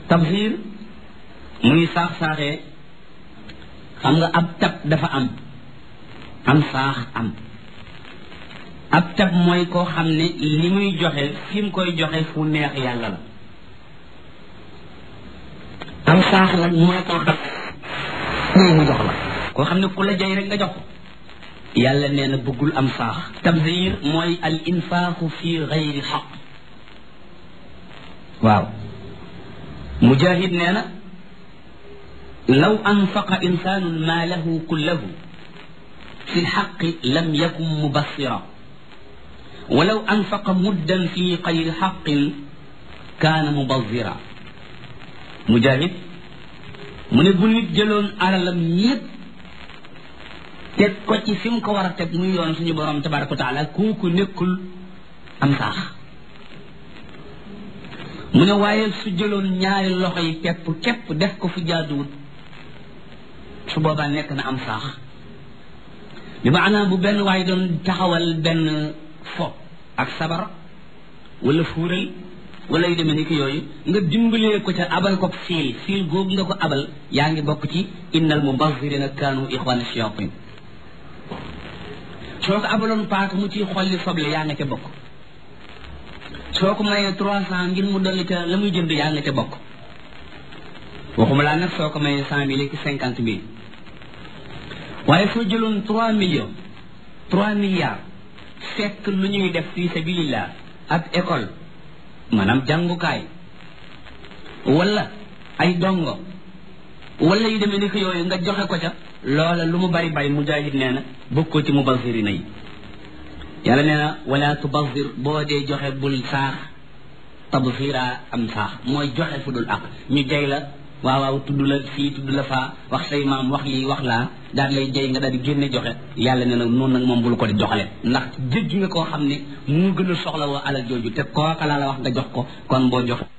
tabsir muy saax-saaxee xam nga ab tab dafa am am saax am ab tab mooy koo xam ne li muy joxe fi mu koy joxe fu neex yàlla la am saax nag mooy koo xam ne mu jox la koo xam ne ku la jay rek nga jox ko yàlla nee na bëggul am saax tabzir mooy al infaaxu fi gayri xaq waaw mujahid nee na law anfaqa insaanun maalahu kullahu fi lxaqi lam yakun mubassira walaw anfaqa muddan fi gayri xaqin kaana mubazira mujahid mu ne bu nit jëloon alalam ñépp teg ko ci fi mu ko war a teg muy yoon suñu borom tabaraka wa taala kooku nekkul am saax mu ne waaye su jëloon ñaari loxo yi pepp képp def ko fu jaaduwut su boobaa nekk na am saax bi maanaam bu benn waaye doon taxawal benn fo ak sabar wala fuural wala yu demee ni ki yooyu nga dimbalee ko ca abal ko fiil fiil googu nga ko abal yaa ngi bokk ci innal mubazirina kaanu ixwana shayatin soo ko abaloon paaka mu ciy xolli soble yaa nga ca bokk soo ko mayee trois cent ngir mu dolli ca la muy jënd yaa nga ca bokk waxuma laa nag soo ko mayee cent mille ki cinquante mille waaye soo jëloon trois millions trois milliards fekk lu ñuy def fi sabilillah ab école maanaam jàngukaay wala ay dongo wala yu demee ni ko yooyu nga joxe ko ca loola lu mu bari bari mujahid nee na bokkoo ci mubazirina yi yàlla nee na wala tubazir boo dee joxe bul saax tabzira am saax mooy joxe fu dul ak ñu jay la waaw waaw tudd la fii tudd la faa wax say maam wax lii wax laa daal lay jay nga daal di génne joxe yàlla nee na noonu nag moom bul ko di joxale ndax jéggi nga koo xam ne mu gën a soxla woo alal jooju te kooka laa la wax nga jox ko kon boo jox